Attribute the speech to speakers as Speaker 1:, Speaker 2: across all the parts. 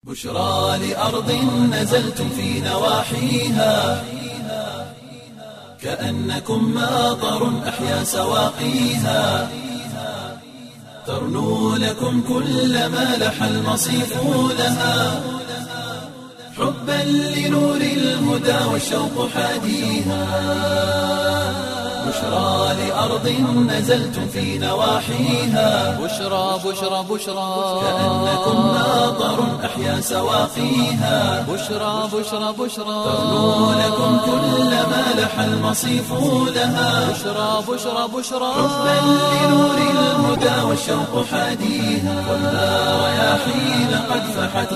Speaker 1: بشرى لأرض نزلتم في نواحيها كأنكم ماطر أحيا سواقيها ترنو لكم كل ما لح المصيف لها حبا لنور الهدى والشوق حاديها بشرى لأرض نزلتم في نواحيها
Speaker 2: بشرى بشرى بشرى
Speaker 1: كأنكم ماطر أحيا سواقيها
Speaker 2: بشرى بشرى بشرى
Speaker 1: ترنو لكم كل ما لح المصيف لها
Speaker 2: بشرى بشرى بشرى
Speaker 1: حبا لنور الهدى والشوق حاديها والنار رياحين قد فحت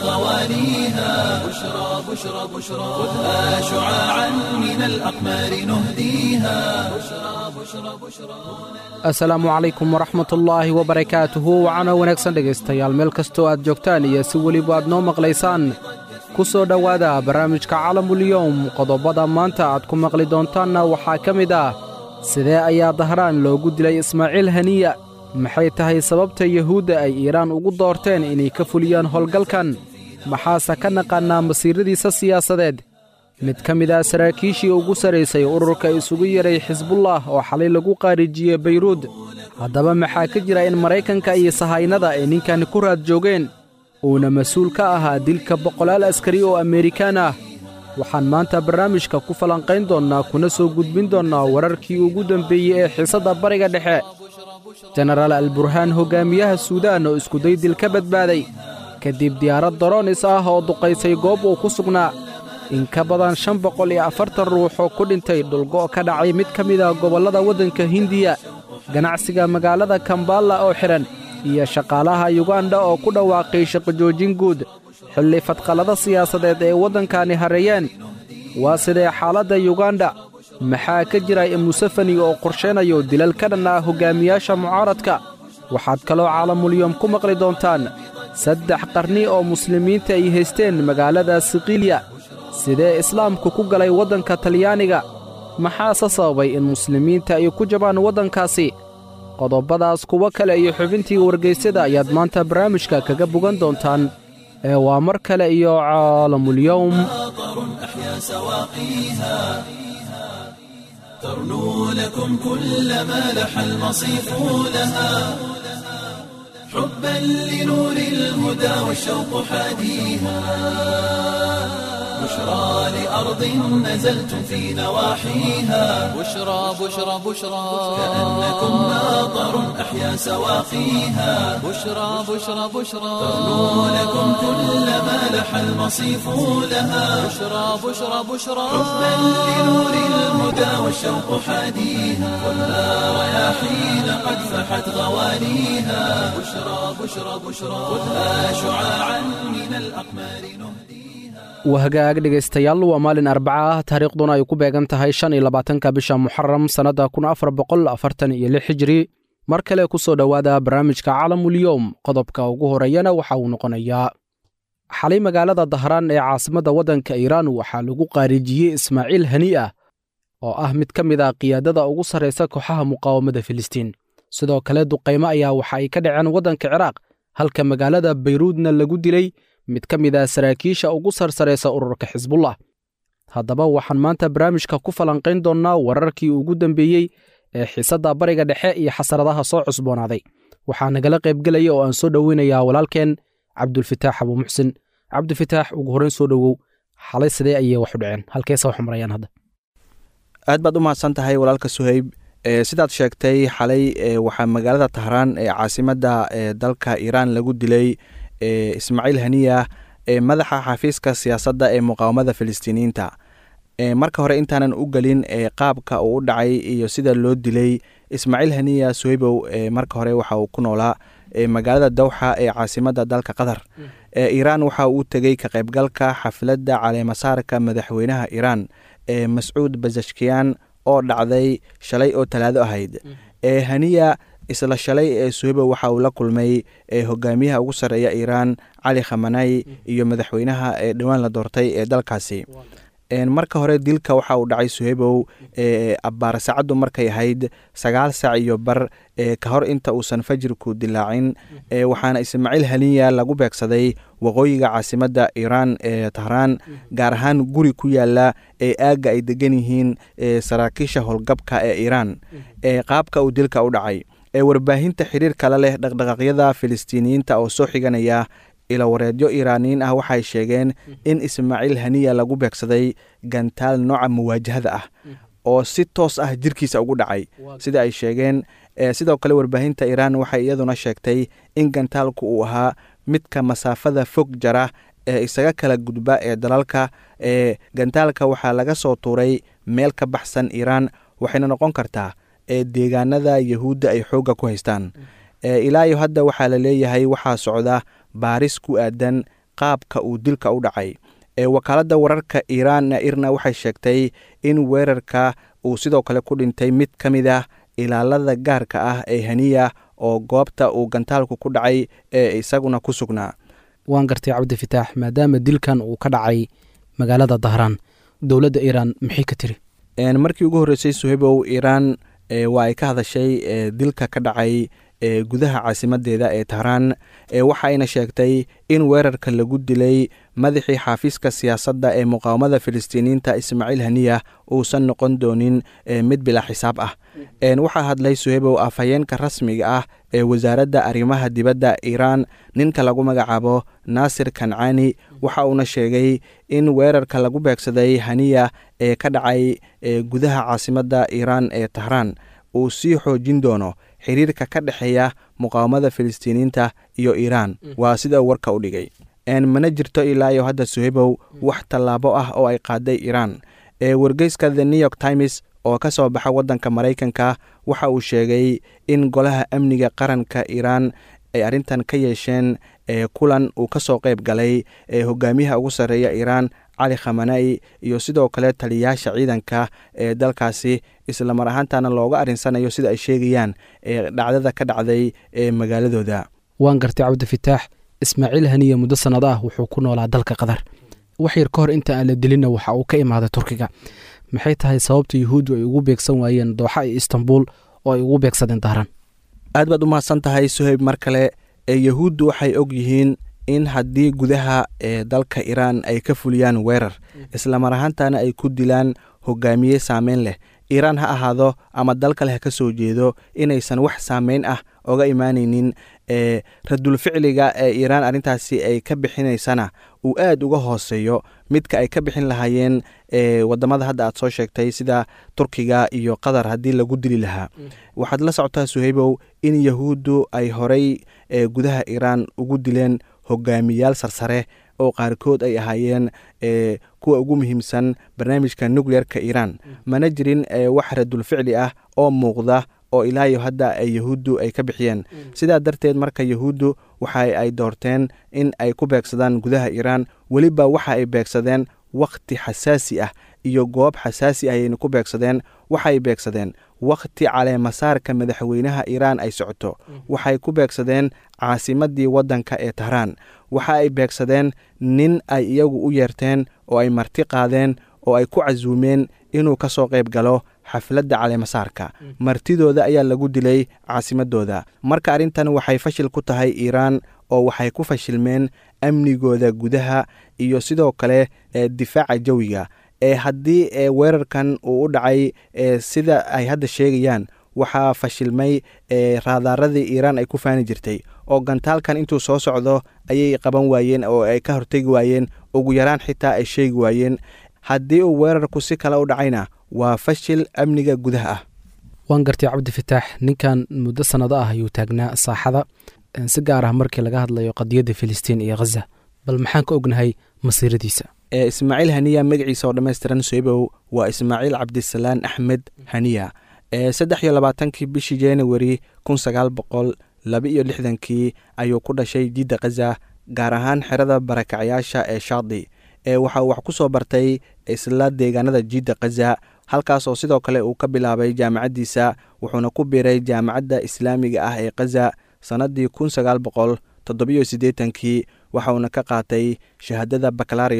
Speaker 1: غواليها بشرى بشرى بشرى خذها شعاعا من الأقمار نهديها بشرى بشرى بشرى
Speaker 3: asalaamu calaykum waraxmatullaahi wabarakaatuhu wacana wanaagsan dhegaystayaal meel kastoo aad joogtaan iyo si weliba aad noo maqlaysaan ku soo dhowaada barnaamijka calamulyowm qodobada maanta aad ku maqli doontaanna waxaa ka mid ah sidee ayaa dahraan loogu dilay ismaaciil haniya maxay tahay sababta yuhuudda ay iiraan ugu doorteen inay ka fuliyaan howlgalkan maxaase ka naqaannaa masiiradiisa siyaasadeed mid ka mid ah saraakiishii ugu sarraysay ururka isugu yeray xisbullah oo xalay lagu qaarijiyey bayruud haddaba maxaa ka jira in maraykanka iyo sahaynada ay ninkan ku raad joogeen uuna mas-uul ka ahaa dilka boqolaal askari oo ameerikaan ah waxaan maanta barnaamijka ku falanqayn doonnaa kuna soo gudbin doonnaa wararkii ugu dembeeyey ee xiisadda bariga dhexe jenaraal alburhaan hoggaamiyaha suudaan oo iskuday dil ka badbaaday kadib diyaarad daroonis ah oo duqaysay goob uu ku sugnaa in ka badan shan boqol iyo afartan ruux oo ku dhintay dhulgo' ka dhacay mid ka mid ah gobollada waddanka hindiya ganacsiga magaalada kambala oo xidhan iyo shaqaalaha yuganda oo ku dhawaaqay shaqojoojin guud xilli fadqallada siyaasadeed ee waddankani harreeyeen waa sidee xaaladda yuganda maxaa ka jira in musefani oo qorshaynayo dilal ka dhan ah hoggaamiyaasha mucaaradka waxaad kaloo caalamulyoom ku maqli doontaan saddex qarni oo muslimiinta ay haysteen magaalada sikiilya sidee islaamku ku galay waddanka talyaaniga maxaase sababay in muslimiinta ay ku jabaan waddankaasi qodobbadaas kuwo kale iyo xubintii wargaysyada ayaad maanta barnaamijka kaga bogan doontaan ee waa mar kale iyo caalamulyowm
Speaker 1: ماطر أحيا سواقيها ترنو لكم كل ما لح المصيف لها حبا لنور الهدى والشوق حاديها بشرى لأرض نزلتم في نواحيها
Speaker 2: بشرى بشرى بشرى
Speaker 1: كأنكم ماطر أحيا سواقيها
Speaker 2: بشرى بشرى بشرى
Speaker 1: ترنو لكم كل ما لح المصيف لها
Speaker 2: بشرى بشرى بشرى
Speaker 1: حبا لنور الهدى والشوق حاديها والنار رياحين قد فحت غواليها بشرى بشرى بشرى خذها شعاعا من الأقمار نهديها
Speaker 3: wahagaag dhegaystayaal waa maalin arbaca ah taariikhduna ay ku beegan tahay shan iyo labaatanka bisha muxaram sannadda kun afar boqol afartan iyo lix hijri mar kale ku soo dhowaada barnaamijka calamulyowm qodobka ugu horeeyana waxa uu noqonayaa xalay magaalada dahraan ee caasimadda waddanka iiraan waxaa lagu qaarijiyey ismaaciil hani ah oo ah mid ka mid ah qiyaadada ugu sarraysa kooxaha muqaawamada filistiin sidoo kale duqaymo ayaa waxa ay ka dhaceen waddanka ciraaq halka magaalada bayruudna lagu dilay mid ka mid ah saraakiisha ugu sarsaraysa ururka xisbullah haddaba waxaan maanta barnaamijka ku falanqayn doonnaa wararkii ugu dambeeyey ee xiisadda bariga dhexe iyo xasaradaha soo cusboonaaday waxaa nagala qaybgelaya oo aan soo dhoweynayaa walaalkeen cabdulfitaax abuumuxsin cabdifitaax ugu horreyn soo dhowow xalay sidee ayay wax u dhaceen halkeese wax marayaan hadda
Speaker 4: aad baad u mahadsan tahay walaalka suhayb e, sidaad sheegtay xalay e, waxaa magaalada tahraan ee caasimadda e, dalka iiraan lagu dilay e, ismaaciil haniya ee madaxa xafiiska siyaasadda ee muqaawamada filistiiniyiinta e, marka hore intaanan u gelin e, qaabka uu u dhacay iyo sida loo dilay ismaaciil haniya suhaybow e, marka hore waxa uu ku noolaa e, magaalada dawxa ee caasimadda dalka qatar e, iiraan waxa uu tegey ka qaybgalka xafladda caleemasaarka madaxweynaha iiraan ee mascuud bazashkiyan oo dhacday shalay oo talaado ahayd ee haniya isla shalay ee suhebo waxa uu la kulmay ee hogaamiyaha ugu sarreeya iiraan cali khamanay iyo madaxweynaha ee dhowaan la doortay ee dalkaasi marka hore dilka waxa uu dhacay suhebow abbaar saacaddu markay ahayd sagaal saac iyo bar ka hor inta uusan fajirku dilaacin waxaana ismaaciil haniya lagu beegsaday waqooyiga caasimadda iiraan ee tahraan gaar ahaan guri ku yaala ee aagga ay degan yihiin saraakiisha howlgabka ee iiraan qaabka uu dilka u dhacay warbaahinta xiriir kale leh dhaqdhaqaaqyada filistiiniyiinta oo soo xiganaya ilawareedyo iiraaniyiin ah waxay sheegeen in ismaaciil haniya lagu beegsaday gantaal nooca muwaajahada ah oo si toos ah jirkiisa ugu dhacay sida ay sheegeen sidoo kale warbaahinta iiraan waxay iyaduna sheegtay in gantaalku uu ahaa midka masaafada fog jara ee isaga kala gudba ee dalalka ee gantaalka waxaa laga soo tuuray meel ka baxsan iiraan waxayna noqon kartaa ee deegaanada yahuudda ay xoogga ku haystaan ilaayo hadda waxaa la leeyahay waxaa socda baaris ku aadan qaabka uu dilka u dhacay wakaaladda wararka iiraan irna waxay sheegtay in weerarka uu sidoo kale ku dhintay mid ka mid ah ilaalada gaarka ah ee haniya oo goobta uu gantaalku ku dhacay ee isaguna ku sugnaa
Speaker 3: waan gartay cabdifitaax maadaama dilkan uu ka dhacay magaalada dahraan dowladda iiraan maxay ka tiri
Speaker 4: markii ugu horreysay suhebow iiraan waa ay ka hadashay dilka ka dhacay gudaha caasimadeeda ee tahraan waxayna sheegtay in weerarka lagu dilay madaxii xaafiiska siyaasadda ee muqaawamada filistiiniyiinta ismaaciil haniya uusan noqon doonin mid bilaa xisaab ah waxaa hadlay suhebow afhayeenka rasmiga ah ee wasaaradda arrimaha dibadda iiraan ninka lagu magacaabo naasir kancaani waxa uuna sheegay in weerarka lagu beegsaday haniya ee ka dhacay gudaha caasimadda iiraan ee tahraan uu sii xoojin doono xiriirka ka dhexeeya muqaawamada filistiiniyiinta iyo iiraan waa sida warka u dhigay mana jirto ilaa iyo hadda suhebow wax tallaabo ah oo ay qaaday iiraan wargeyska the new york times oo ka soo baxa waddanka maraykanka waxa uu sheegay in golaha amniga qaranka iiraan ay arrintan ka yeesheen kulan uu ka soo qayb galay hogaamiyaha ugu sarreeya iiraan cali khamanai iyo sidoo kale taliyayaasha ciidanka ee dalkaasi islamar ahaantana looga arinsanayo sida ay sheegayaan dhacdada ka dhacday ee magaaladooda
Speaker 3: waan gartay cabdifitaax ismaaciil haniya muddo sannado ah wuxuu ku noolaa dalka qatar wax yar ka hor inta aan la dilinna waxa uu ka imaaday turkiga maxay tahay sababta yuhuuddu ay ugu beegsan waayeen dooxa iyo istanbul oo ay ugu beegsadeen dahran
Speaker 4: aad baad u mahadsan tahay suheyb mar kale ee yahuuddu waxay og yihiin in haddii gudaha ee dalka iiraan ay ka fuliyaan weerar islamar ahaantana ay ku dilaan hogaamiye saameyn leh iiraan ha ahaado ama dal kale ha ka soo jeedo inaysan wax saameyn ah oga imaanaynin ee radul ficliga ee iiraan arrintaasi ay ka bixinaysana uu aad uga hooseeyo midka ay ka bixin lahaayeen ee wadamada hadda aad soo sheegtay sida turkiga iyo qatar haddii lagu dili lahaa waxaad la socotaa suheybow in yahuuddu ay horay ee gudaha iiraan ugu dileen hogaamiyaal sarsare oo qaarkood ay ahaayeen e kuwa ugu muhiimsan barnaamijka nucleerka iiraan mana jirin wax radul ficli ah oo muuqda oo ilaayo hadda ay yahuuddu ay ka bixiyeen sidaa darteed marka yahuuddu waxa ay doorteen in ay ku beegsadaan gudaha iiraan weliba waxa ay beegsadeen wakhti xasaasi ah iyo goob xasaasi ah ayayna ku beegsadeen waxay beegsadeen wakhti caleemasaarka madaxweynaha iiraan ay socoto waxay ku beegsadeen caasimadii waddanka ee tahraan waxa ay beegsadeen nin ay iyagu u yeerteen oo ay marti qaadeen oo ay ku casuumeen inuu ka soo qayb galo xafladda caleemasaarka martidooda ayaa lagu dilay caasimadooda marka arrintan waxay fashil ku tahay iiraan oo waxay ku fashilmeen amnigooda gudaha iyo sidoo kale difaaca jawiga ee haddii weerarkan uu u dhacay sida ay hadda sheegayaan waxaa fashilmay raadaaradii iiraan ay ku faani jirtay oo gantaalkan intuu soo socdo ayay qaban waayeen oo ay ka hortegi waayeen ugu yaraan xitaa ay sheegi waayeen haddii uu weerarku si kale u dhacayna waa fashil amniga gudaha ah
Speaker 3: waan gartay cabdifitaax ninkan muddo sannado ah ayuu taagnaa saaxada si gaar ah markii laga hadlayo qadiyadda filistiin iyo khaza bal maxaan ka ognahay masiiradiisa
Speaker 4: ismaaciil haniya magaciisa oo dhammaystiran soebow waa ismaaciil cabdisalaan axmed haniya saddex iyo labaatankii bishii januari kun sagaal boqol laba iyo lixdankii ayuu ku dhashay jidda khaza gaar ahaan xerada barakacyaasha ee shaadi waxa uu wax ku soo bartay isla deegaanada jidda khaza halkaas oo sidoo kale uu ka bilaabay jaamacaddiisa wuxuuna ku biiray jaamacadda islaamiga ah ee khaza sannaddii kun sagaal boqol toddobiyo siddeetankii waxa uuna ka qaatay shahaadada bakalarios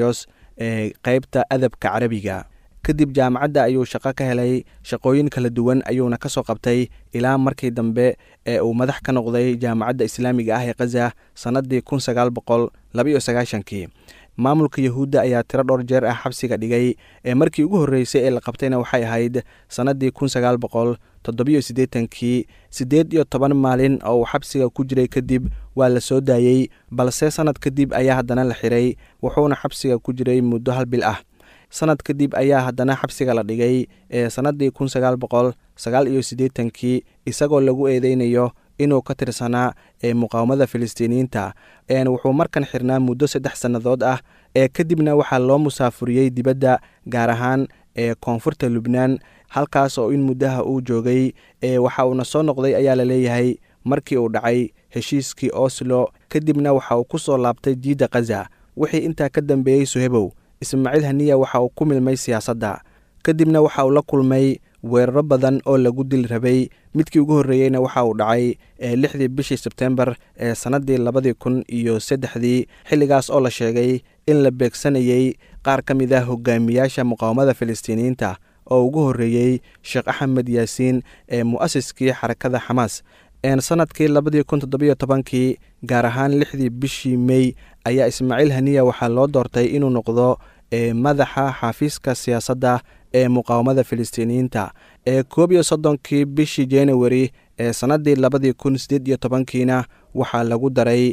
Speaker 4: qeybta adabka carabiga kadib jaamacadda ayuu shaqo ka helay shaqooyin kala duwan ayuuna ka soo qabtay ilaa markii dambe ee uu madax ka noqday jaamacadda islaamiga ah ee khaza sannaddii kun sagaal boqol labaiyo sagaashankii maamulka yahuudda ayaa tiro dhowr jeer ah xabsiga dhigay ee markii ugu horreysay ee la qabtayna waxay ahayd sannaddii kun sagaal boqol toddobiyo siddeetankii siddeed iyo toban maalin oo uu xabsiga ku jiray kadib waa la soo daayey balse sannad kadib ayaa haddana la xiray wuxuuna xabsiga ku jiray muddo hal bil ah sanad kadib ayaa haddana xabsiga la dhigay ee sannaddii kun sagaal boqol sagaal iyo siddeetankii isagoo lagu eedeynayo inuu ka tirsanaa ee muqaawamada filistiiniyiinta wuxuu markan xirnaa muddo saddex sannadood ah ee kadibna waxaa loo musaafuriyey dibadda gaar ahaan ee koonfurta lubnaan halkaas oo in muddaha uu joogay ee waxa uuna soo noqday ayaa la leeyahay markii uu dhacay heshiiskii oslo kadibna waxa uu ku soo laabtay jiidda khaza wixii intaa ka dambeeyey suhebow ismaaciil haniya waxa uu ku milmay siyaasadda kadibna waxa uu la kulmay weeraro badan oo lagu dil rabay midkii ugu horreeyeyna waxa uu dhacay lixdii bishii sebtembar ee sannaddii labadii kun iyo saddexdii xilligaas oo la sheegay in la beegsanayey qaar ka mid ah hogaamiyaasha muqaawamada filistiiniyiinta oo ugu horreeyey sheekh axmed yaasiin ee mu'asiskii xarakada xamaas sanadkii labadii kun toddobiyo tobankii gaar ahaan lixdii bishii mey ayaa ismaaciil haniya waxaa loo doortay inuu noqdo madaxa xafiiska siyaasadda ee muqaawamada filistiiniyiinta ee koob iyo soddonkii bishii januari ee sannaddii labadii kun sideed iyo tobankiina waxaa lagu daray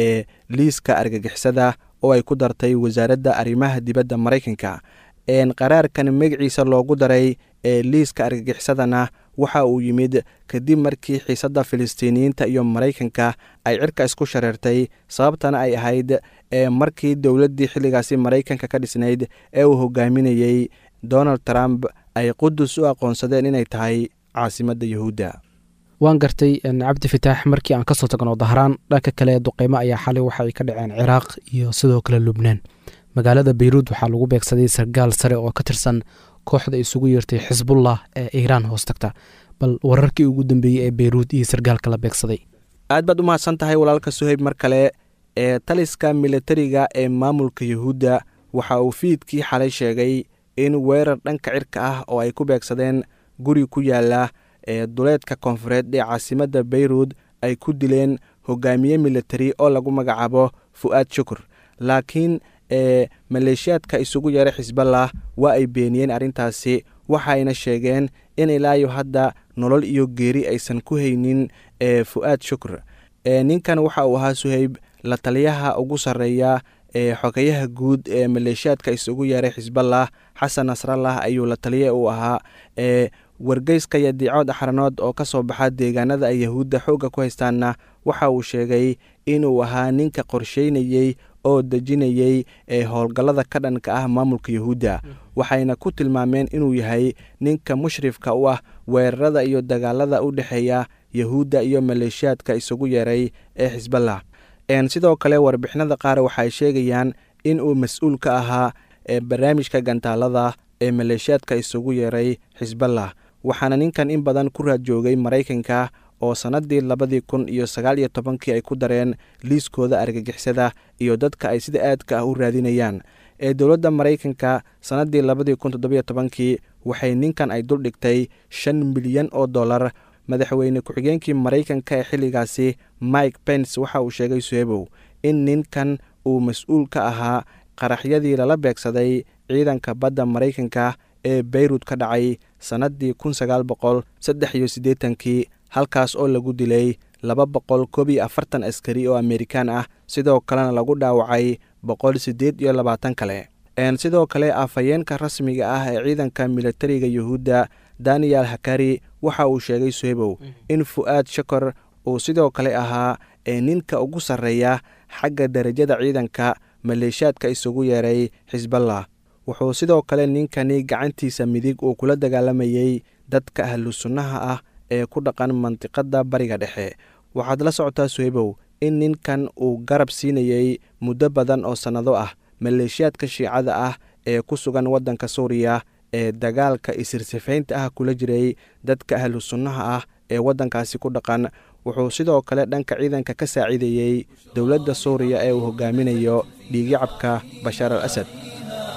Speaker 4: liiska argagixisada oo ay ku dartay wasaaradda arrimaha dibadda maraykanka qaraarkan magaciisa loogu daray ee liiska argagixisadana waxa uu yimid kadib markii xiisadda filistiiniyiinta iyo maraykanka ay cirka isku shareertay sababtana ay ahayd markii dowladdii xilligaasi maraykanka ka dhisnayd ee uu hogaaminayey donald trump ay qudus u aqoonsadeen inay tahay caasimadda yahuudda
Speaker 3: waan gartay cabdi fitaax markii aan kasoo tagno dahraan dhanka kale duqeymo ayaa xalay waxa ay ka dhaceen ciraaq iyo sidoo kale lubnaan magaalada beyruud waxaa lagu beegsaday sargaal sare oo ka tirsan kooxda isugu yeertay xisbullah ee iiraan hoos tagta bal wararkii ugu dambeeyey ee beyruud iyo sargaalka la beegsaday
Speaker 4: aad baad u mahadsan tahay walaalka suheyb mar kale ee taliska militariga ee maamulka yahuudda waxa uu fiidkii xalay sheegay in weerar dhanka cirka ah oo ay ku beegsadeen guri ku yaala ee duleedka koonfureed ee caasimadda beyruud ay ku dileen hogaamiye militari oo lagu magacaabo fu'aad shukur laakiin ee maleeshiyaadka isugu yeeray xisballah waa ay beeniyeen arrintaasi waxayna sheegeen in ilaayo hadda nolol iyo geeri aysan ku haynin ee fu'aad shukur ee ninkan waxa uu ahaa suheyb la taliyaha ugu sarreeya ee xogayaha guud ee maleeshiyaadka isugu yeeray xisballah xasan nasrallah ayuu la taliya uu ahaa ee wargeyska iyo diicood axranood oo ka soo baxa deegaanada ay yahuudda xoogga ku haystaanna waxa uu sheegay inuu ahaa ninka qorsheynayey oo dejinayey ee howlgallada ka dhanka ah maamulka yahuudda waxayna ku tilmaameen inuu yahay ninka mushrifka u ah weerarada iyo dagaalada u dhexeeya yahuudda iyo maleeshiyaadka isugu yeeray ee xisballah sidoo kale warbixinada qaar waxaay sheegayaan in uu mas-uul ka ahaa ee barnaamijka gantaalada ee maleeshiyaadka isugu yeeray xisballah waxaana ninkan in badan ku raad joogay maraykanka oo sannaddii labadii kun iyo sagaal iyo tobankii ay ku dareen liiskooda argagixisada iyo dadka ay sida aadka ah u raadinayaan ee dowladda maraykanka sannaddii labadii kun toddobiyo tobankii waxay ninkan ay dul dhigtay shan milyan oo dollar madaxweyne ku-xigeenkii maraykanka ee xilligaasi mike pence waxa uu sheegay suhebow in ninkan uu mas-uul ka ahaa qaraxyadii lala beegsaday ciidanka badda maraykanka ee beyruud ka dhacay sannaddii kun sagaal boqol saddex iyo siddeetankii halkaas oo lagu dilay laba boqol koob iyo afartan askari oo amerikaan ah sidoo kalena lagu dhaawacay boqol siddeed iyo labaatan kale sidoo kale afhayeenka rasmiga ah ee ciidanka militariga yuhuudda daniel hakari waxa uu sheegay suhebow in fu'aad shakor uu sidoo kale ahaa ee ninka ugu sarreeya xagga derajada ciidanka maleeshiyaadka isugu yeeray xisballah wuxuu sidoo kale ninkani gacantiisa midig uu kula dagaalamayey dadka ahlu sunnaha ah ee ku dhaqan mandiqadda bariga dhexe waxaad la socotaa suhebow in ninkan uu garab siinayey muddo badan oo sannado ah maleeshiyaadka shiicada ah ee ku sugan waddanka suuriya ee dagaalka isirsifaynta ah kula jiray dadka ahlu sunnaha ah ee waddankaasi ku dhaqan wuxuu sidoo kale dhanka ciidanka ka saaciidayey dowladda suuriya ee uu hogaaminayo dhiigyacabka bashaar al asad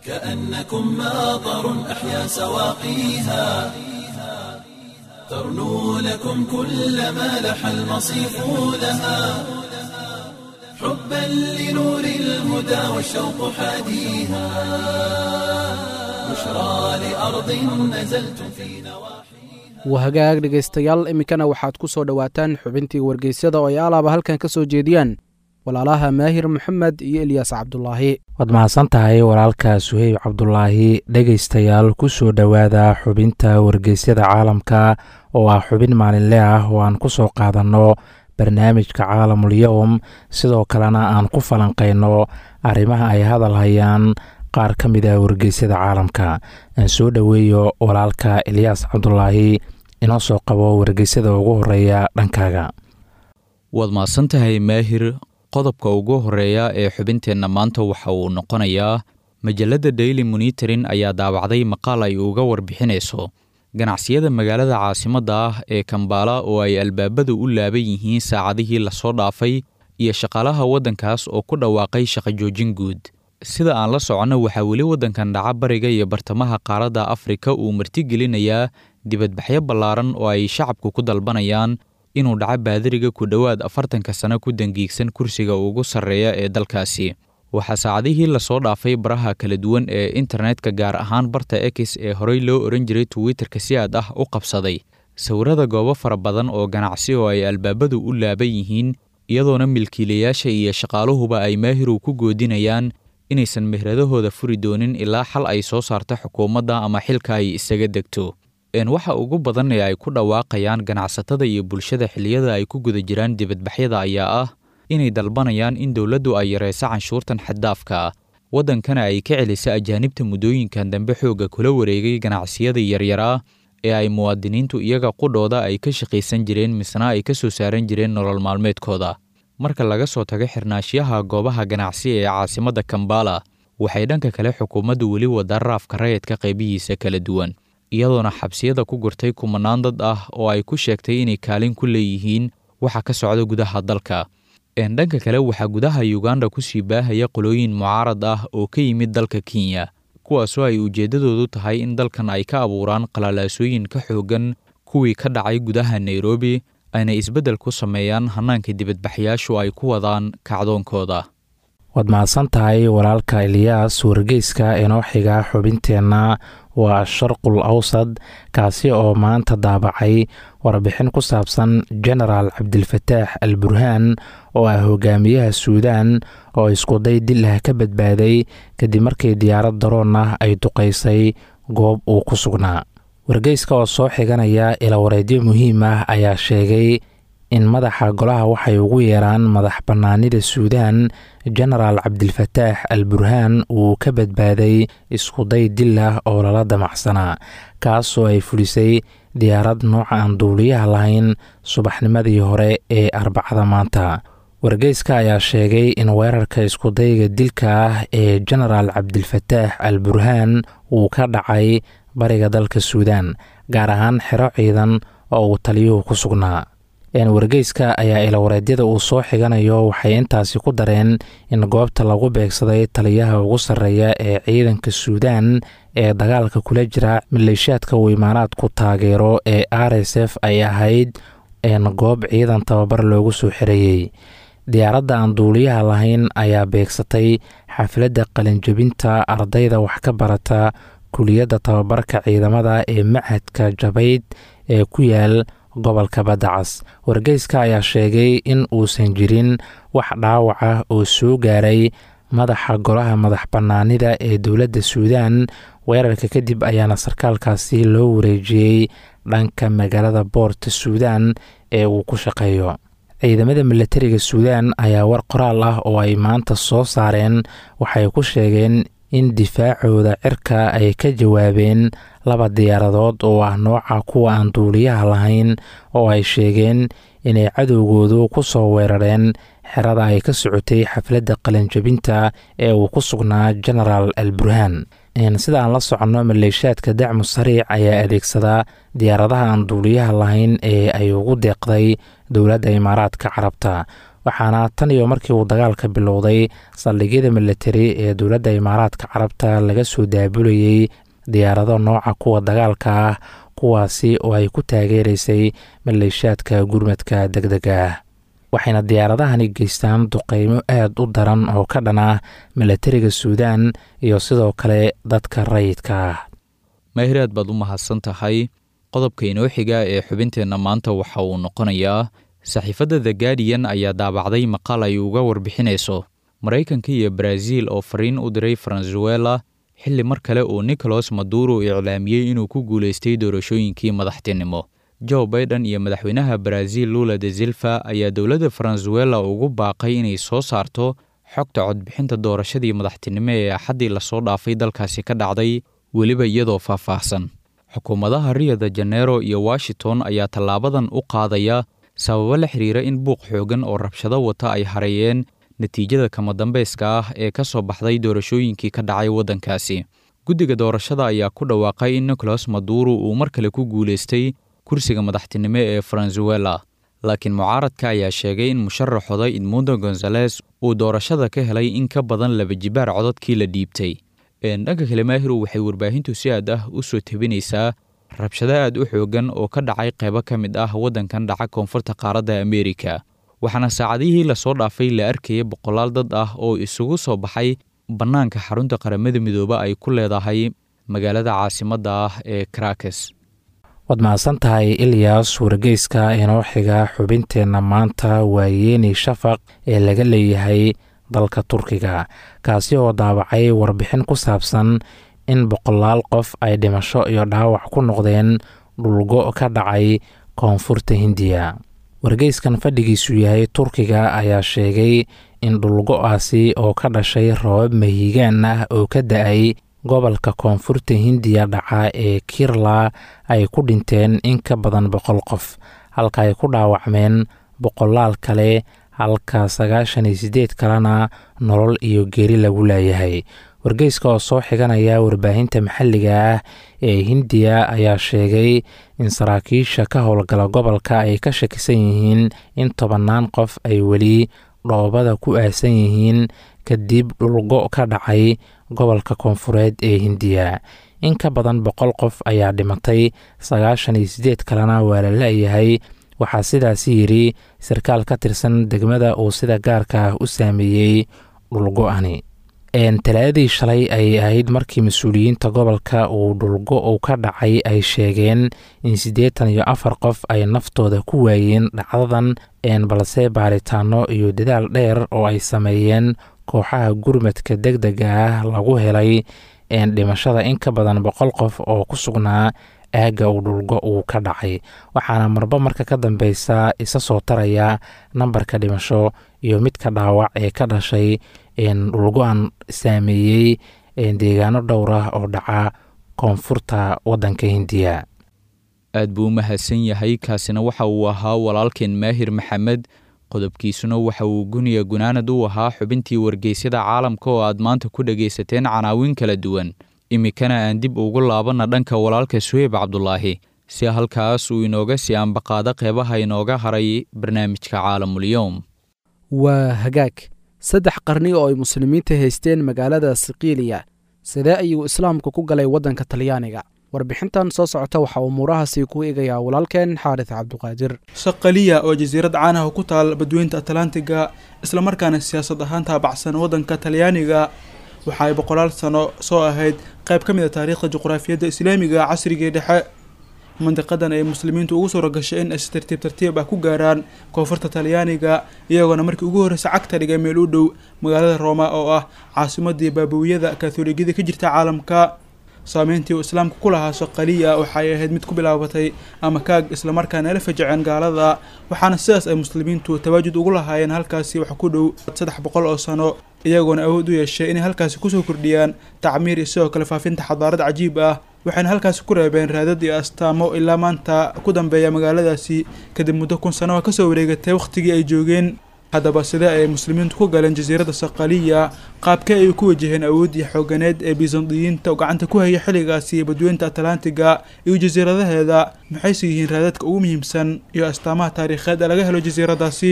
Speaker 1: كأنكم ماطر أحيا سواقيها ترنو لكم كل ما لح المصيف لها حبا لنور الهدى والشوق حاديها بشرى لأرض نزلتم في نواحي
Speaker 3: wahagaag dhegaystayaal iminkana waxaad ku soo dhowaataan xubintii wargeysyada oo ay alaaba halkan ka soo jeediyaan walaalaha maahir moxamed iyo elyaas cabdulaahi
Speaker 5: waad mahadsan tahay walaalka suheyb cabdulaahi dhegaystayaal ku soo dhowaada xubinta wargeysyada caalamka oo ah xubin maalinle ah oo aan ku soo qaadanno barnaamijka caalamulyowm sidoo kalena aan ku falanqayno arrimaha ay hadal hayaan qaar ka mid ah wargeysyada caalamka aan soo dhoweeyo walaalka elyaas cabdulaahi inoo soo qabo wargeysyada ugu horeeya dhankaaga
Speaker 6: waad mahadsan tahay maahir qodobka ugu horeeya ee xubinteenna maanta waxa uu noqonayaa majalladda daily monitorin ayaa daabacday maqaal ay uga warbixinayso ganacsiyada magaalada caasimadda ah ee kambaala oo ay albaabadu u laaban yihiin saacadihii lasoo dhaafay iyo shaqaalaha waddankaas oo ku dhawaaqay shaqo joojin guud sida aan la soconno waxaa weli waddankan dhaca bariga iyo bartamaha qaaradda afrika uu martigelinayaa dibadbaxyo ballaaran oo ay shacabku ku dalbanayaan inuu dhaco baadiriga ku dhowaad afartanka sano ku dangiigsan kursiga ugu sarreeya ee dalkaasi waxaa saacadihii lasoo dhaafay baraha kala duwan ee internetka gaar ahaan barta ex ee horey loo ohan jiray twitterka si aad ah u qabsaday sawirada goobo fara badan oo ganacsi oo ay albaabadu u laaban yihiin iyadoona milkiilayaasha iyo shaqaaluhuba ay maahirow ku goodinayaan inaysan mehradahooda furi doonin ilaa xal ay soo saarto xukuumadda ama xilka ay isaga degto waxa ugu badan ee ay ku dhawaaqayaan ganacsatada iyo bulshada xilliyada ay ku guda jiraan dibadbaxyada ayaa ah inay dalbanayaan in dowladdu ay yarayso canshuurtan xaddaafka ah waddankana ay ka celiso ajaanibta muddooyinkan dambe xoogga kula wareegay ganacsiyada yaryaraa ee ay muwaadiniintu iyaga qudhooda ay ka shaqaysan jireen misna ay ka soo saaran jireen nolol maalmeedkooda marka laga soo tago xirnaashiyaha goobaha ganacsi ee caasimadda kambala waxay dhanka kale xukuumaddu weli wadaa raafka rayidka qaybihiisa kala duwan iyadoona xabsiyada ku gurtay kumanaan dad ah oo ay ku sheegtay inay kaalin ku leeyihiin waxa ka socda gudaha dalka dhanka kale waxaa gudaha uganda kusii baahaya qolooyin mucaarad ah oo ka yimid dalka kenya kuwaasoo ay ujeeddadoodu tahay in dalkan ay ka abuuraan qalalaasooyin ka xooggan kuwii ka dhacay gudaha nairobi ayna isbeddel ku sameeyaan hannaanka dibadbaxyaashu ay ku wadaan kacdoonkooda
Speaker 5: waad mahadsan tahay walaalka eliyaas wargeyska inoo xiga xubinteenna waa sharqul awsad kaasi oo maanta daabacay warbixin ku saabsan genaraal cabdilfataax al burhaan oo ah hogaamiyaha suudaan oo iskuday dil ah ka badbaaday kadib markii diyaarad daroon ah ay duqaysay goob uu ku sugnaa wargeyska oo soo xiganaya ilawareedyo muhiim ah ayaa sheegay in madaxa golaha waxay ugu yeeraan madax bannaanida suudaan genaraal cabdilfataax al burhaan uu ka badbaaday iskuday dil ah oo lala damacsanaa kaasoo ay fulisay diyaarad nooca aan duuliyaha lahayn subaxnimadii hore ee arbacada maanta wargeyska ayaa sheegay in weerarka iskudayga dilka ah ee genaraal cabdilfataax al burhaan uu ka dhacay bariga dalka suudaan gaar ahaan xero ciidan oo uu taliyuhu ku sugnaa wargeyska ayaa ilawareedyada uu soo xiganayo waxay intaasi ku dareen in goobta lagu beegsaday taliyaha ugu sarreeya ee ciidanka suudaan ee dagaalka kula jira maleeshiyaadka uu imaanaadku taageero ee r s f ay ahayd goob ciidan tababar loogu soo xirayey diyaaradda aan duuliyaha lahayn ayaa beegsatay xafladda qalinjabinta ardayda wax ka barata kuliyadda tababarka ciidamada ee machadka jabayd ee ku yaal gobolka baddacas wargeyska ayaa sheegay in uusan jirin wax dhaawac ah oo soo gaaray madaxa golaha madax bannaanida ee dowladda suudaan weerarka kadib ayaana sarkaalkaasi loo wareejiyey dhanka magaalada boorta suudaan ee uu ku shaqeeyo ciidamada milatariga suudaan ayaa war qoraal ah oo ay maanta soo saareen waxay ku sheegeen in difaacooda cirka ay ka jawaabeen laba diyaaradood oo ah nooca kuwa aan duuliyaha lahayn oo ay sheegeen inay cadowgoodu ku soo weerareen xerada ay ka socotay xafladda qalinjabinta ee uu ku sugnaa genaraal al burhaan sida aan la soconno maleeshiyaadka dacmu sariic ayaa adeegsadaa diyaaradaha aan duuliyaha lahayn ee ay ugu deeqday dowladda imaaraadka carabta waxaana tan iyo markii uu dagaalka bilowday saldhigyada militari ee dowladda imaaraadka carabta laga soo daabulayey diyaarado nooca kuwa dagaalka ah kuwaasi oo ay ku taageeraysay maleeshaadka gurmadka deg dega ah waxayna diyaaradahani geystaan duqeymo aad u daran oo ka dhan ah milatariga suudaan iyo sidoo kale dadka rayidka ah
Speaker 6: maahir aad baad u mahadsan tahay qodobka inoo xiga ee xubinteenna maanta waxa uu noqonayaa saxiifadda the guardian ayaa daabacday maqaal ay uga warbixinayso maraykanka iyo baraaziil oo fariin u diray faransuela xilli mar kale uu nicolas maduro iclaamiyey inuu ku guulaystay doorashooyinkii madaxtinimo joe baiden iyo madaxweynaha baraaziil lula de silva ayaa dowladda faransuela ugu baaqay inay soo saarto xogta codbixinta doorashadii madaxtinimo ee axaddii lasoo dhaafay dalkaasi ka dhacday weliba iyadoo faahfaahsan xukuumadaha rio de janeiro iyo washington ayaa tallaabadan u qaadaya sababo la xiriira in buuq xoogan oo rabshado wata ay hareeyeen natiijada kama dambeyska ah ee ka soo baxday doorashooyinkii ka dhacay waddankaasi guddiga doorashada ayaa ku dhawaaqay in nicolas maduro uu mar kale ku guulaystay kursiga madaxtinimo ee faransuela laakiin mucaaradka ayaa sheegay in musharaxooda edmundo gonzales uu doorashada ka helay in ka badan laba jibaar codadkii la dhiibtay dhanka kale maahiru waxay warbaahintu si aad ah u soo tebinaysaa rabshado aad u xoogan oo ka dhacay qaybo ka mid ah waddankan dhaca koonfurta qaaradda ameerika waxaana saacadihii lasoo dhaafay la arkayay boqolaal dad ah oo isugu soo baxay bannaanka xarunta qaramada midoobe ay ku leedahay magaalada caasimadda ah ee karakes
Speaker 5: waad mahadsan tahay ilyas wargeyska inoo xiga xubinteenna maanta waa yeeni shafaq ee laga leeyahay dalka turkiga kaasi oo daabacay warbixin ku saabsan in boqolaal qof ay dhimasho iyo dhaawac ku noqdeen dhulgo ka dhacay koonfurta hindiya wargeyskan fadhigiisu yahay turkiga ayaa sheegay in dhulgo-aasi oo ka dhashay roobab mahiigaan ah oo ka da-ay gobolka koonfurta hindiya dhaca ee kirla ay ku dhinteen in ka badan boqol qof halka ay ku dhaawacmeen boqolaal kale halka sagaashan iyo siddeed kalena nolol iyo geeri lagu leeyahay wargeyska oo soo xiganaya warbaahinta maxalliga ah ee hindiya ayaa sheegay in saraakiisha ka howlgala gobolka ay ka shakisan yihiin in tobannaan qof ay weli dhoobada ku aasan yihiin kadib dhulgo ka dhacay gobolka koonfureed ee hindiya in ka badan boqol qof ayaa dhimatay sagaashan iyo siddeed kalena waa la la-yahay waxaa sidaasi yidhi sarkaal ka tirsan degmada uu sida gaarka ah u saameeyey dhulgo-ani talaadadii shalay ayay ahayd markii mas-uuliyiinta gobolka uu dhulgo uu ka dhacay ay sheegeen in siddeetan iyo afar qof ay naftooda ku waayeen dhacdadan balse baaritaano iyo dadaal dheer oo ay sameeyeen kooxaha gurmadka deg dega ah lagu helay dhimashada in ka badan boqol qof oo ku sugnaa aagga uu dhulgo uu ka dhacay waxaana marba marka ka dambeysa isa soo taraya nambarka dhimasho iyo midka dhaawac ee ka dhashay dhulgo-an saameeyey deegaano dhowr ah oo dhaca koonfurta waddanka hindiya
Speaker 6: aad buu u mahadsan yahay kaasina waxa uu ahaa walaalkeen maahir maxamed qodobkiisuna waxa uu guniya gunaanad u ahaa xubintii wargeysyada caalamka oo aad maanta ku dhegaysateen canaawin kala duwan iminkana aan dib ugu laabanna dhanka walaalka suheyb cabdulaahi si halkaas uu inooga sii ambaqaado qeybaha inooga haray barnaamijka caalamulyoom
Speaker 3: waa hagaag saddex qarni oo ay muslimiinta haysteen magaalada sikiiliya sidee ayuu islaamku ku galay waddanka talyaaniga warbixintan soo socota waxaa umuurahaasi ku eegayaa walaalkeen xaaris cabduqaadir
Speaker 7: saqaliya oo jasiirad caanaha ku taal badweynta atlantiga islamarkaana siyaasad ahaan taabacsan waddanka talyaaniga waxa ay boqolaal sano soo ahayd qayb ka mid a taariikhda juqraafiyadda islaamiga casrigii dhexe mandiqadan ay muslimiintu ugu suura gashay in ay si tartiib tartiib ah ku gaaraan koonfurta talyaaniga iyagoona markii ugu horreysa cagta dhigay meel u dhow magaalada rooma oo ah caasimadii baabawiyada kaatooligiyada ka jirta caalamka saameyntii uu islaamka ku lahaa soqaliya waxay ahayd mid ku bilaabatay ama kaag islamarkaana la fajaceen gaalada waxaana sidaas ay muslimiintu tawaajud ugu lahaayeen halkaasi wax ku dhow saddex boqol oo sano iyagoona awood u yeeshay inay halkaasi kusoo kordhiyaan tacmiir iyo sidoo kale faafinta xadaarad cajiib ah waxayna halkaasi ku reebeen raadad iyo astaamo ilaa maanta ku dambeeya magaaladaasi kadib muddo kun sano oo kasoo wareegatay wakhtigii ay joogeen haddaba sidee ay muslimiintu ku galeen jasiiradda saqaliya qaabkee ay ku wajaheen awooddii xooganeed ee bisandiyiinta oo gacanta ku haya xilligaasi badweynta atlantiga iyo jasiiradaheeda maxayse yihiin raadadka ugu muhiimsan iyo astaamaha taariikheed ee laga helo jasiiradaasi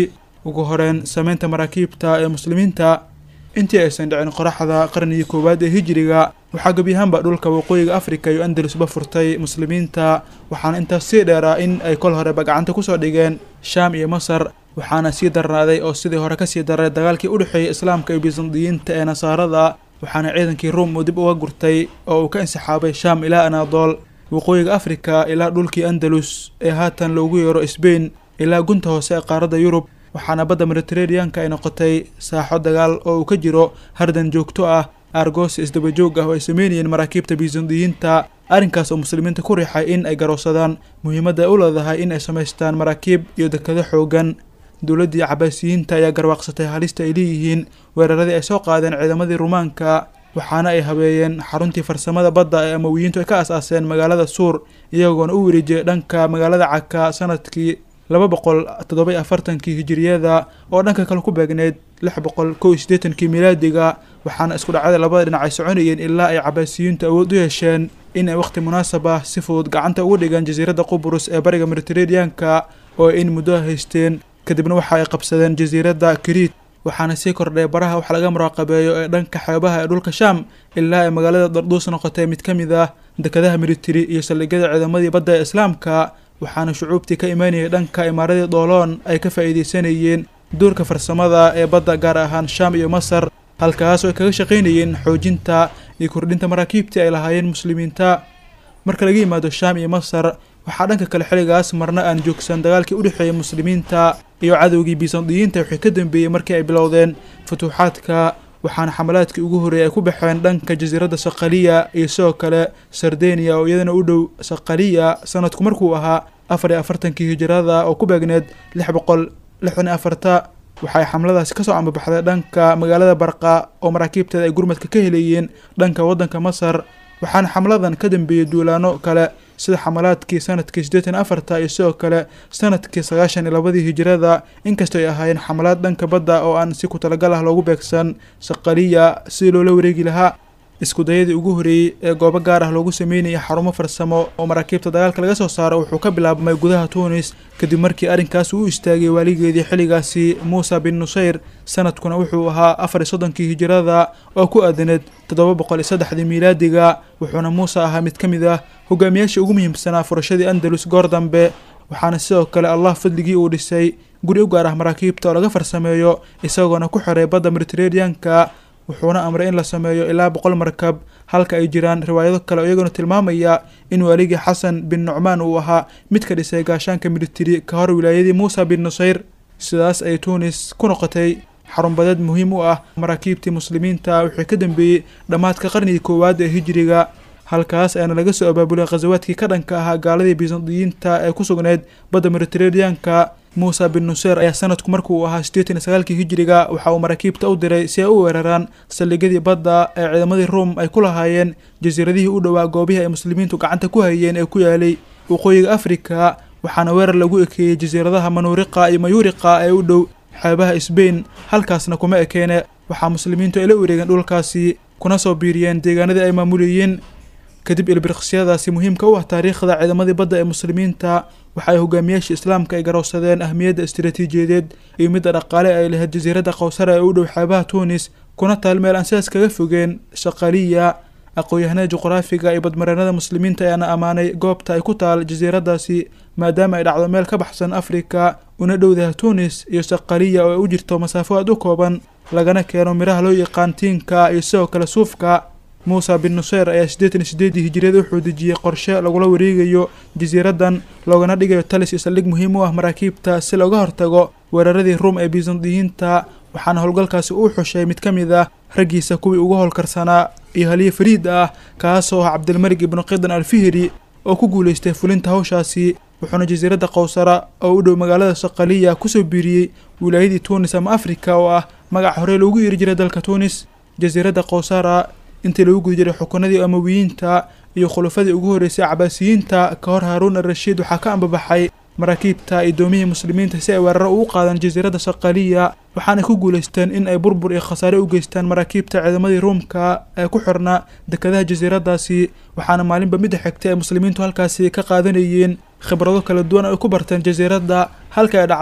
Speaker 7: ugu horeyn sameynta maraakiibta ee muslimiinta intii aysan dhicin qoraxda qarnigii koowaad ee hijiriga waxaa gebi ahaanba dhulka waqooyiga afrika iyo andalusba furtay muslimiinta waxaana intaas sii dheeraa in ay kol horeba gacanta kusoo dhigeen shaam iyo masar waxaana sii darnaaday oo sidii hore kasii daray dagaalkii u dhexeeyay islaamka iyo bisandiyiinta ee nasaarada waxaana ciidankii ruum uu dib uga gurtay oo uu ka insixaabay shaam ilaa anaadool waqooyiga afrika ilaa dhulkii andalus ee haatan loogu yeero sbain ilaa gunta hoose ee qaaradda yurub waxaana badda mediteraneanka ay noqotay saaxo dagaal oo uu ka jiro hardan joogto ah aargoos isdabajoog ah oo ay sameynayeen maraakiibta bisandiyiinta arrinkaas oo muslimiinta ku riixay in ay garowsadaan muhiimadda ay u leedahay in ay samaystaan maraakiib iyo dekado xoogan dowladdii cabaasiyiinta ayaa garwaaqsatay halista ay leeyihiin weeraradii ay soo qaadeen ciidamadii rumaanka waxaana ay habeeyeen xaruntii farsamada badda ee amawiyiintu ay ka as-aaseen magaalada suur iyagoona u wareejiyay dhanka magaalada caka sanadkii laba boqol toddoba afartankii hijiriyada oo dhanka kale ku beegneyd lix boqol kow iyo siddeetankii milaadiga waxaana isku dhacada labada dhinac ay soconayeen ilaa ay cabaasiyiintu awood u yeesheen in ay wakhti munaasab ah si fudud gacanta uga dhigaan jasiiradda qubrus ee bariga mediteraneanka oo ay in muddo haysteen kadibna waxa ay qabsadeen jasiiradda kariit waxaana sii kordhay baraha wax laga muraaqabeeyo ee dhanka xeebaha ee dhulka shaam ilaa ay magaalada darduus noqotay mid ka mid ah dekadaha militari iyo saldhigyada ciidamadii badda ee islaamka waxaana shucuubtii ka imaanayay dhanka imaaradii dooloon ay ka faa'iidaysanayeen duurka farsamada ee badda gaar ahaan shaam iyo masar halkaas oo ay kaga shaqaynayeen xoojinta iyo kordhinta maraakiibtii ay lahaayeen muslimiinta marka laga yimaado shaam iyo masar waxaa dhanka kale xilligaas marna aan joogsan dagaalkii u dhexeeyay muslimiinta iyo cadowgii bisandiyiinta wixii ka dambeeyey markii ay bilowdeen futuuxaadka waxaana xamalaadkii ugu horreeyay ay ku baxeen dhanka jasiiradda saqaliya iyo sidoo kale sardeniya oo iyadana u dhow saqaliya sanadku markuu ahaa afar iyo afartankii hijirada oo ku beegneed lix boqol lixdan iyo afarta waxay xamladaasi kasoo ambabaxday dhanka magaalada barqa oo maraakiibteeda ay gurmadka ka helayeen dhanka waddanka masar waxaana xamladan ka dambeeyey duulaano kale sida xamalaadkii sanadkii siddeetan afarta iyo sidoo kale sanadkii sagaashan iyo labadii hijirada inkastoo ay ahaayeen xamalaad dhanka badda oo aan si ku talagal ah loogu beegsan saqaliya sidii loola wareegi lahaa iskudayadii ugu horreeyey ee goobo gaar ah loogu sameynayay xarumo farsamo oo maraakiibta dagaalka laga soo saaro wuxuu ka bilaabmay gudaha tuunis kadib markii arrinkaas uu istaagay waaligeedii xilligaasi muusa bin nusayr sanadkuna wuxuu ahaa afar iyo soddonkii hijirada oo ku aadaneed toddoba boqol iyo saddexdii miilaadiga wuxuuna muuse ahaa mid ka mid ah hogaamiyaashii ugu muhiimsanaa furashadii andalus goor dambe waxaana sidoo kale allah fadligii uu dhisay guri u gaar ah maraakiibta oo laga farsameeyo isagoona ku xiray badda mediteraneanka wuxuuna amray in la sameeyo ilaa boqol markab halka ay jiraan riwaayado kale oo iyaguna tilmaamaya in waaligii xasan bin nucmaan uu ahaa mid ka dhisay gaashaanka militari ka hor wilaayadii muusa bin nusayr sidaas ay tuunis ku noqotay xarunbadeed muhiim u ah maraakiibtii muslimiinta wixii ka dambeeyey dhammaadka qarnigii koowaad ee hijiriga halkaas ayaana laga soo abaabulay khasawaadkii ka dhanka ahaa gaaladii bisandiyiinta ee ku sugnayd badda mediteraneanka muusa bin nuseer ayaa sanadku markuu ahaa siddeetan iyo sagaalkii hijiriga waxa uu maraakiibta u diray si ay u weeraraan saldhigyadii badda ee ciidamadii ruum ay ku lahaayeen jasiiradihii u dhowaa goobihii ay muslimiintu gacanta ku hayeen ee ku yaalay waqooyiga afrika waxaana weerar lagu ekeeyey jasiiradaha manuuriqa iyo mayuuriqa ee u dhow xeebaha sbain halkaasna kuma ekeene waxaa muslimiintu ay la wareegeen dhulkaasi kuna soo biiriyeen deegaanadii ay maamulayeen kadib ilbiriqsyadaasi muhiimka u ah taariikhda ciidamadii badda ee muslimiinta waxa ay hogaamiyaashii islaamka ay garowsadeen ahmiyadda istaraatiijiyadeed iyo midda dhaqaale ay lahayd jasiiradda kawsara ee u dhow xeebaha tuunis kuna taal meel aan sidaas kaga fogeen shaqaliya aqoon-yahanada juqraafiga iyo badmareenada muslimiinta ayaana ammaanay goobta ay ku taal jasiiraddaasi maadaama ay dhacdo meel ka baxsan afrika una dhowdaha tuunis iyo saqaliya oo ay u jirto masaafo aad u kooban lagana keeno miraha loo yaqaan tiinka iyo sidoo kale suufka muusa bin nuseer ayaa siddeetan iyo siddeedii hijiriyada wuxuu dejiyey qorshe lagula wareegayo jasiiraddan loogana dhigayo talis iyo saldhig muhiim u ah maraakiibta si looga hortago weeraradii ruum ee bisandiyiinta waxaana howlgalkaasi uu xushay mid ka mid ah raggiisa kuwii ugu howlkarsanaa iyo haliye fariid ah kaasoo ah cabdilmalik ibnu qidan alfihri oo ku guulaystay fulinta hawshaasi wuxuuna jasiiradda kawsara oo u dhow magaalada saqaliya kusoo biiriyey wilaayadii tuunis ama afrika oo ah magac horey loogu yeeri jiray dalka tuunis jasiiradda kawsara intii lagu guda jiray xukunadii amawiyiinta iyo khulafadii ugu horreysay cabaasiyiinta ka hor haaruun al-rashiid waxaa ka ambabaxay maraakiibta iyo doomihii muslimiinta si ay weeraro ugu qaadaan jasiiradda saqaliya waxaanay ku guulaysteen in ay burbur iyo khasaare u geystaan maraakiibta ciidamadii ruumka ee ku xirnaa dekadaha jasiiraddaasi waxaana maalinba midda xigtay ay muslimiintu halkaasi ka qaadanayeen khibrado kala duwan ay ku barteen jasiiradda halka ay dhacdo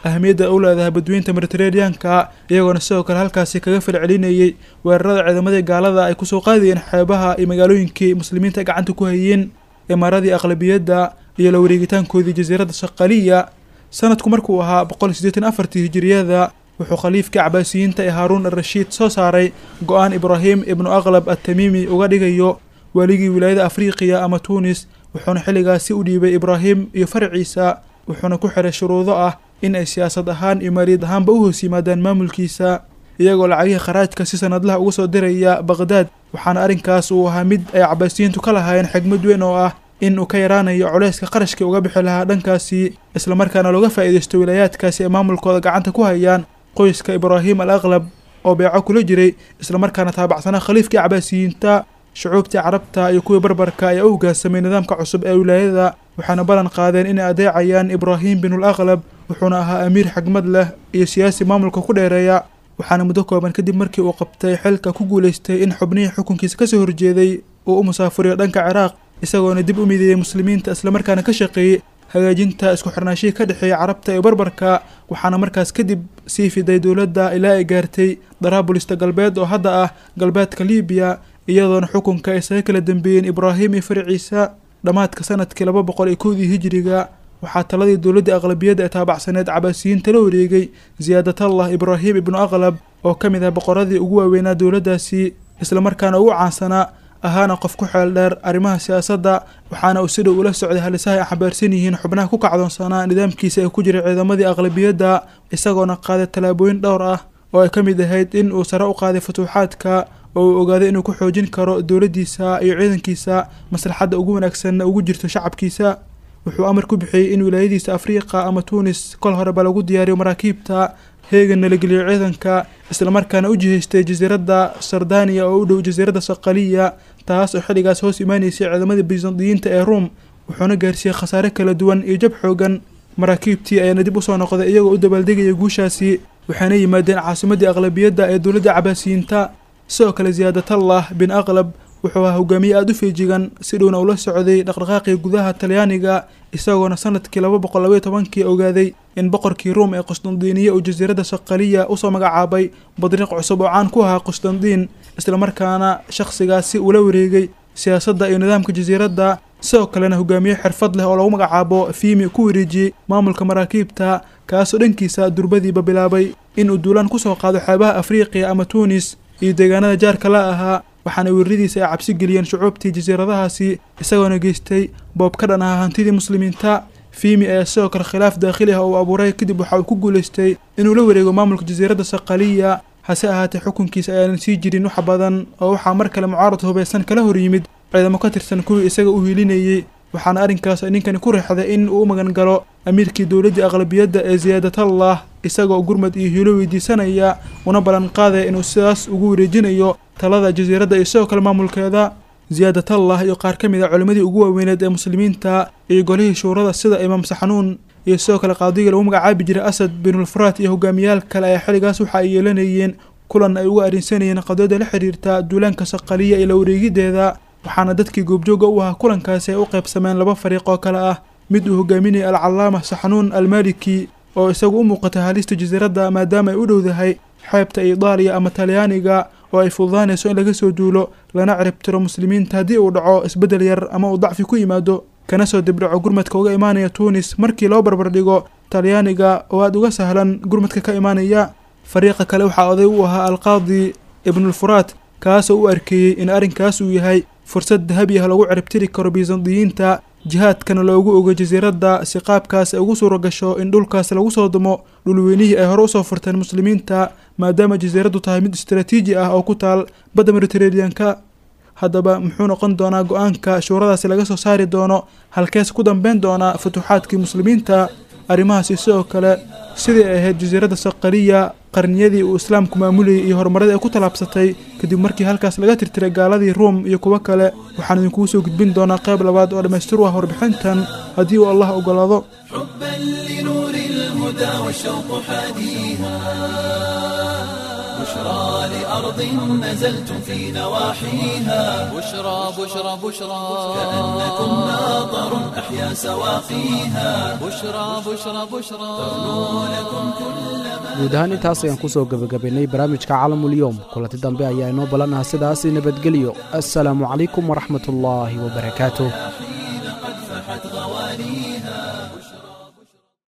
Speaker 7: ahamiyadda u leedahay badweynta mediteraneanka iyagoona sidoo kale halkaasi kaga falcelinayay weerarada ciidamadii gaalada ay kusoo qaadayeen xeebaha iyo magaalooyinkii muslimiinta gacanta ku hayeen imaaradii aqlabiyadda iyo la wareegitaankoodii jasiiradda shaqaliya sanadku markuu ahaa boqol siddeetan afartii hijiriyada wuxuu khaliifkii cabaasiyiinta ee haaruun arashiid soo saaray go-aan ibraahim ibnu aqlab atamiimi uga dhigayo waaligii wilaayada afriqiya ama tuunis wuxuuna xilligaasi u dhiibay ibraahim iyo farciisa wuxuuna ku xiray shuruudo ah in ay siyaasad ahaan iyo maaliyad ahaanba u hoos yimaadaan maamulkiisa iyagoo lacagihii kharaajka si sanadlaha uga soo diraya baqhdaad waxaana arrinkaas uu ahaa mid ay cabaasiyiintu ka lahaayeen xigmad weyn oo ah in uu ka yaraanayo culayska qarashkii uga bixi lahaa dhankaasi islamarkaana looga faa'iidaysto wilaayaadkaasi ay maamulkooda gacanta ku hayaan qoyska ibraahim al aqlab oo beeco kula jiray islamarkaana taabacsanaa khaliifkii cabaasiyiinta shucuubtii carabta iyo kuwii barbarka ayaa u hoggaansamay nidaamka cusub ee wilaayada waxaana ballan qaadeen inay adeecayaan ibraahim binul aqlab wuxuuna ahaa amiir xigmad leh iyo siyaasi maamulka ku dheereeya waxaana muddo kooban kadib markii uu qabtay xilka ku guulaystay in xubnihii xukunkiisa kasoo horjeeday uu u musaafuriyo dhanka ciraaq isagoona dib u mideeyey muslimiinta islamarkaana ka shaqeeyey hagaajinta isku xirnaashihii ka dhexeeya carabta iyo barbarka waxaana markaas kadib sii fiday dowladda ilaa ay gaartay daraabulista galbeed oo hadda ah galbeedka libiya iyadoona xukunka ay isaga kala dambeeyeen ibraahim iyo farciisa dhammaadka sanadkii laba boqol iyo kowdii hijiriga waxaa taladii dowladda aqlabiyadda ee taabacsaneed cabaasiyiinta la wareegay siyaadatullah ibraahim ibnu aqlab oo ka mid ah boqoradii ugu waaweynaa dowladdaasi islamarkaana ugu caansanaa ahaana qof ku xeel dheer arrimaha siyaasadda waxaana uu si dhow ula socday halisaha ay xambaarsan yihiin xubnaha ku kacdoonsanaa nidaamkiisa ee ku jiray ciidamadii aqlabiyadda isagoona qaaday tallaabooyin dhowr ah oo ay ka mid ahayd in uu sare u qaaday futuuxaadka oo uu ogaaday inuu ku xoojin karo dowladdiisa iyo ciidankiisa maslaxadda ugu wanaagsanna ugu jirto shacabkiisa wuxuu amar ku bixiyey in wilaayadiisa afriiqa ama tuunis kol horeba lagu diyaariyo maraakiibta heeganna la geliyo ciidanka islamarkaana u jihaystay jasiiradda sardaniya oo u dhow jasiiradda saqaliya taas oo xilligaas hoos imaanaysay ciidamadii byzantiyiinta ee ruom wuxuuna gaarsiiyey khasaare kala duwan iyo jab xoogan maraakiibtii ayaana dib usoo noqday iyagoo u dabaaldegaya guushaasi waxaana yimaadeen caasimaddii aqlabiyadda ee dowladda cabaasiyiinta sidoo kale siyaadatullah bin aqlab wuxuu ahaa hogaamiye aada u feejigan si dhowna ula socday dhaqdhaqaaqii gudaha talyaaniga isagoona sanadkii laba boqol labaiyo tobankii ogaaday in boqorkii ruum ee qustandiiniya uu jasiiradda saqaliya usoo magacaabay badriiq cusub oo caan ku ahaa qustandiin islamarkaana shakhsigaasi ula wareegay siyaasadda iyo nidaamka jasiiradda sidoo kalena hogaamiye xirfad leh oo lagu magacaabo fiimi ku wareejiyey maamulka maraakiibta kaasoo dhankiisa durbadiiba bilaabay inuu duulaan kusoo qaado xeebaha afriiqiya ama tuunis iyo deegaanada jaarka la ahaa waxaana weeraradiisa ay cabsi geliyeen shucuubtii jasiiradahaasi isagoona geystay boob ka dhan ahaa hantidii muslimiinta fiimi ayaa sidoo kale khilaaf daakhili ah uu abuuray kadib waxa uu ku guulaystay inuu la wareego maamulka jasiiradda saqaliya hase ahaatee xukunkiisa ayaanan sii jirin wax badan oo waxaa mar kale mucaarad hubaysan kala hor yimid ciidamo ka tirsan kuwii isaga u hiilinayey waxaana arrinkaas ninkani ku riixday in uu u magan galo amiirkii dowladdii aqlabiyadda ee siyaadatullah isagoo gurmad iyo hiilo weydiisanaya una ballan qaadaya inuu sidaas ugu wareejinayo talada jasiiradda iyo sidoo kale maamulkeeda siyaadatullah iyo qaar ka mid a culimmadii ugu waaweyneed ee muslimiinta iyo golihii shuurada sida imaam saxanuun iyo sidoo kale qaadigii lagu magacaabi jiray asad binulfuraat iyo hogaamiyaal kale ayaa xilligaas waxa ay yeelanayeen kulan ay uga arrinsanayeen qadiyada la xiriirta duulaanka saqaliya iyo la wareegideeda waxaana dadkii goobjooga u ahaa kulankaasi ay u qaybsameen laba fariiq oo kale ah mid uu hogaaminayay alcallaama saxanuun almaliki oo isagu u muuqatay halista jasiiradda maadaama ay u dhowdahay xeebta idaaliya ama talyaaniga oo ay fududaanayso in laga soo duulo lana ciribtiro muslimiinta haddii uu dhaco isbeddel yar ama uu dacfi ku yimaado kana soo dibdhaco gurmadka uga imaanaya tuunis markii loo barbardhigo talyaaniga oo aada uga sahlan gurmadka ka imaanaya fariiqa kale waxaa oday u ahaa alqaadi ibnulfuraat kaasoo u arkeeyey in arrinkaas uu yahay fursad dahabi ah lagu ciribtiri karo bisandiyiinta jihaadkana loogu ogo jasiiradda si qaabkaas ay ugu suura gasho in dhulkaas lagu soo dumo dhulweynihii ay hore usoo furteen muslimiinta maadaama jasiiraddu tahay mid istaraatiiji ah oo ku taal badda mediteraneanka haddaba muxuu noqon doonaa go-aanka shuuradaasi laga soo saari doono halkees ku dambeyn doonaa futuuxaadkii muslimiinta arrimahaasi sidoo kale sidii ay ahayd jasiiradda saqaliya qarniyadii uu islaamku maamulayay iyo horumarada ay ku tallaabsatay kadib markii halkaas laga tirtiray gaaladii ruum iyo kuwo kale waxaan idinkugu soo gudbin doonaa qayb labaad oo dhammaystir u ah warbixintan haddii uu allah ogolaado
Speaker 1: حبا لنور الهدى والشوق حاديها بشرى لأرض نزلتم في نواحيها
Speaker 2: بشرى بشرى بشرى
Speaker 1: كأنكم ناظر أحيا سواقيها
Speaker 2: بشرى بشرى بشرى
Speaker 1: لكم
Speaker 3: guud ahaan intaas ayaan ku soo gebagabaynay barnaamijka caalamulyoom kulanti dambe ayaa inoo balanaha sidaasi nabadgelyo assalaamu calaykum waraxmatullaahi wabarakaatuh